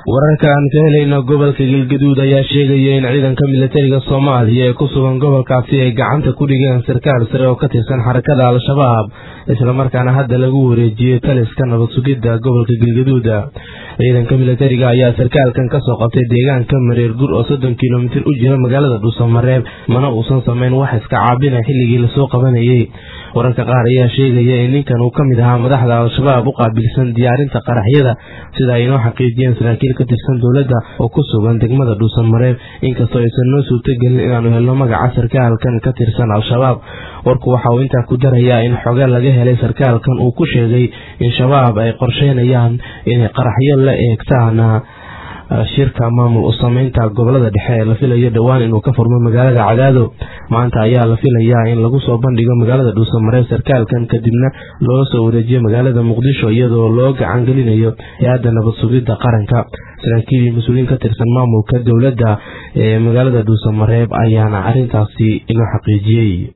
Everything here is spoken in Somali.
wararka aan ka helayno gobolka galgaduud ayaa sheegaya in ciidanka militariga soomaaliya ee ku sugan gobolkaasi ay gacanta ku dhigeen sarkaal sare oo ka tirsan xarakada al-shabaab islamarkaana hadda lagu wareejiyey taliska nabad sugidda gobolka galgaduud ciidanka militariga ayaa sarkaalkan kasoo qabtay deegaanka mareer gur oo soddon kilomitir u jira magaalada dhuusamareeb mana uusan sameyn wax iska caabina xilligii lasoo qabanayey wararka qaar ayaa sheegaya in ninkan uu ka mid ahaa madaxda al-shabaab u qaabilsan diyaarinta qaraxyada sida ay inoo xaqiijiyeen saraakiil ka tirsan dowladda oo ku sugan degmada dhuusamareeb inkastoo aysan noo suurtogelin inaanu helno magaca sarkaalkan ka tirsan al-shabaab warku waxa uu intaa ku darayaa in xoge laga helay sarkaalkan uu ku sheegay in shabaab ay qorsheynayaan inay qaraxyo la eegtaan shirka maamul u sameynta gobolada dhexe ee la filayo dhowaan inuu ka furmo magaalada cadaado maanta ayaa la filayaa in lagu soo bandhigo magaalada dhuusamareeb sarkaalkan kadibna loo soo wareejiyo magaalada muqdisho iyadoo loo gacan gelinayo hay-adda nabad sugidda qaranka saraakiil iyo mas-uuliyiin ka tirsan maamulka dowladda ee magaalada dhuusamareeb ayaana arrintaasi inoo xaqiijiyey